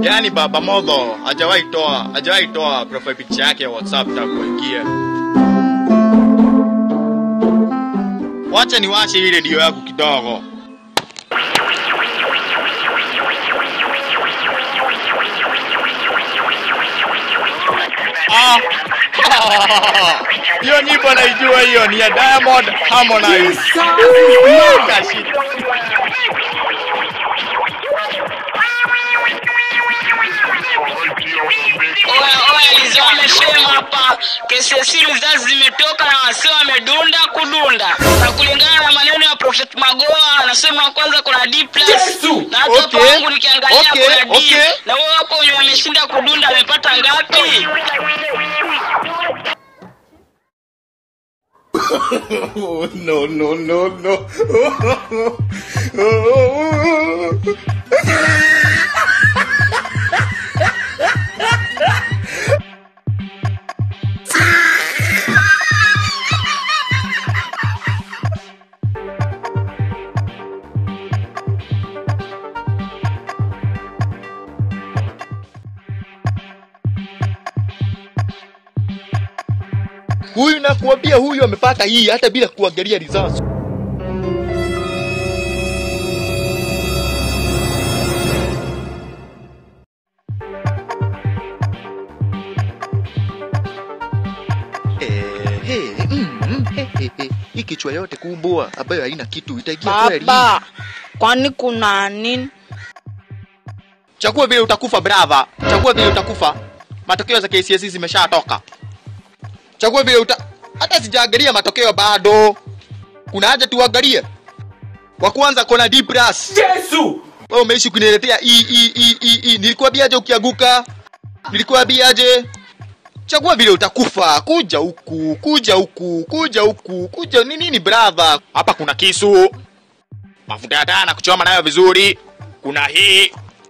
Yaani baba modho hajawahi toa hajawahi toa profile picture yake ya WhatsApp na kuingia. Wacha niwashe hii redio yangu kidogo. Ah. Hiyo nyimbo naijua hiyo ni ya Diamond Harmonize. Kashida. Oya oya, Lizo amesema hapa kesi ya siri zazi zimetoka na wasee wamedunda kudunda, na kulingana na maneno ya Prophet Magoa anasema kwanza kuna D plus na hata Okay, kwangu nikiangalia okay, kuna D okay. na wewe hapo wenye wameshinda kudunda amepata ngapi? Oh, no, no, no, no. Huyu nakuambia, huyu amepata hii hata bila kuangalia results. Eh, eh, mm, mm, eh, eh, eh. Hii kichwa yote kubwa ambayo haina kitu itaingia kweli? Baba, kwani kuna nini? Chagua vile utakufa brava, chagua vile utakufa. Matokeo za KCSE zimeshatoka. Chagua vile uta hata sijaangalia matokeo bado. Kuna haja tuangalie. Wa kwanza kona D+. Yesu! Wewe umeishi kuniletea i i i i, i. Nilikuambia aje ukianguka? Nilikuambia aje? Chagua vile utakufa. Kuja huku, kuja huku, kuja huku, kuja ni nini brother? Hapa kuna kisu. Mafuta ya taa na kuchoma nayo vizuri. Kuna hii.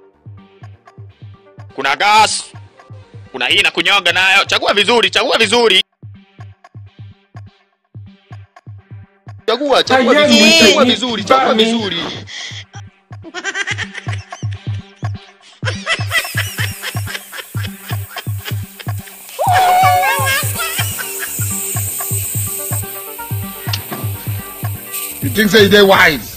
Kuna gas. Kuna hii na kunyonga nayo. Chagua vizuri, chagua vizuri. Chagua, chagua Aye, vizuri, chagua ni- vizuri, chagua bami. vizuri. You think say they wise?